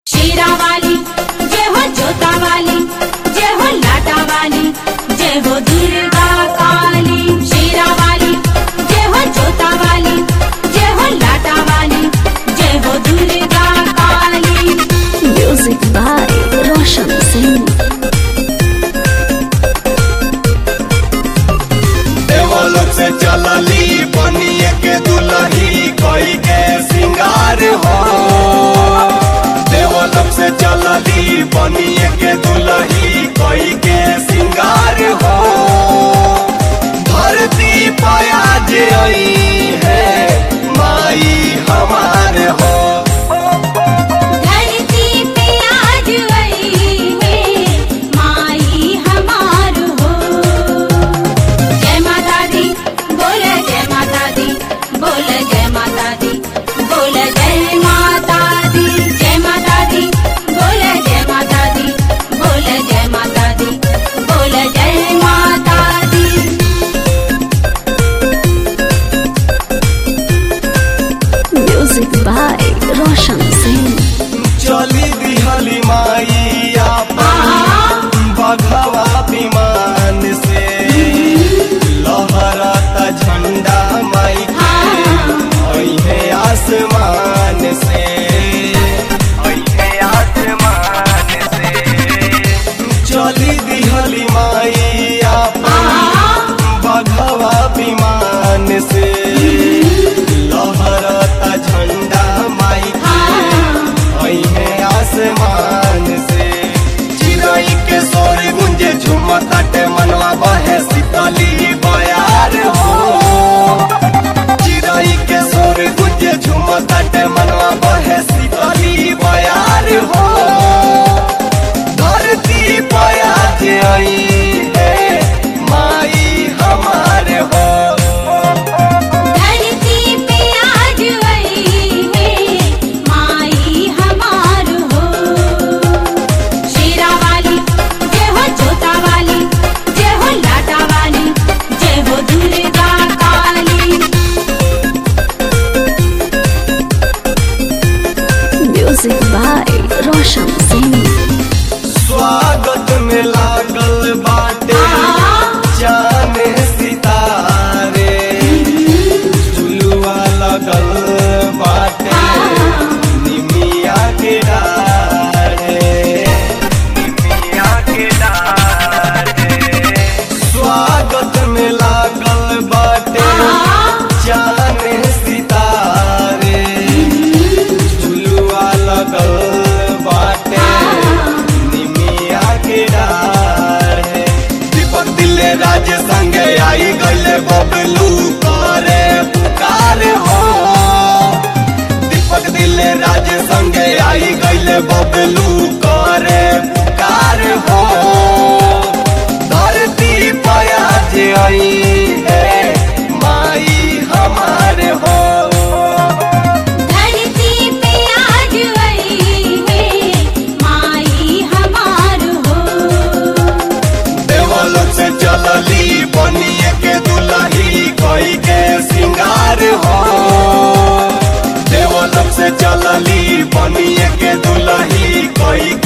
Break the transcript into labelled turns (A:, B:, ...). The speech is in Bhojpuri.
A: शीरा वाली जय हो जोता वाली जय हो लाटा वाली जय हो दुर्गा काली शीरा वाली जय हो जोता वाली जय हो लाटा वाली जय हो दुर्गा काली
B: Music by Roshan Singh.
C: देवलोक से चलली बनिए के दुलही कोई के सिंगार हो देवलोक से चलली बनिए के दुलही कोई के सिंगार हो धरती पाया जे आई है माई हमार हो
A: धरती पे आज आई है माई हमार हो जय माता दी बोल जय माता दी बोल जय माता दी बोल जय माता दी जय माता दी बोल जय माता दी बोल जय माता दी बोल जय माता दी
B: Music by Roshan Singh.
C: चली दिहली माई आपन बघवा विमान से लहरता झंडा माई के अइहे आसमान से अइहे आसमान से चली दिहली माई आपन बघवा विमान से लहरता झंडा माई के अइहे आसमान से चिड़ै के सोर गुंजे झुमताटे मनवा बहे शीतली बयार हो चिड़ै के सोर गुंजे झुमताटे मनवा बहे शीतली बयार हो धरती पया जे आई है माई हमार हो
A: धरती पे आज आई है माई हमार हो शीरा वाली जय हो जोता वाली जय हो लाटा वाली जय हो दुर्गा काली
B: Music by Roshan Singh.
C: स्वागत में लागल बाटे जाने सितारे झुलुआ लगल बाटे निमिया के डारे निमिया के डारे स्वागत में लागल बाटे जाने सितारे झुलुआ लगल बाटे निमिया के डार है दीपक दिले राज संगे आई गले बबलू करे पुकार हो दीपक दिले राज संगे आई गले बबलू करे पुकार हो धरती पया जे आई है माई हमार हो
A: धरती पे आज आई है माई हमार हो
C: देवलोक से चलली बनिए के दुलही कोई के सिंगार हो देवलोक से चलली बनिए के दुलही कोई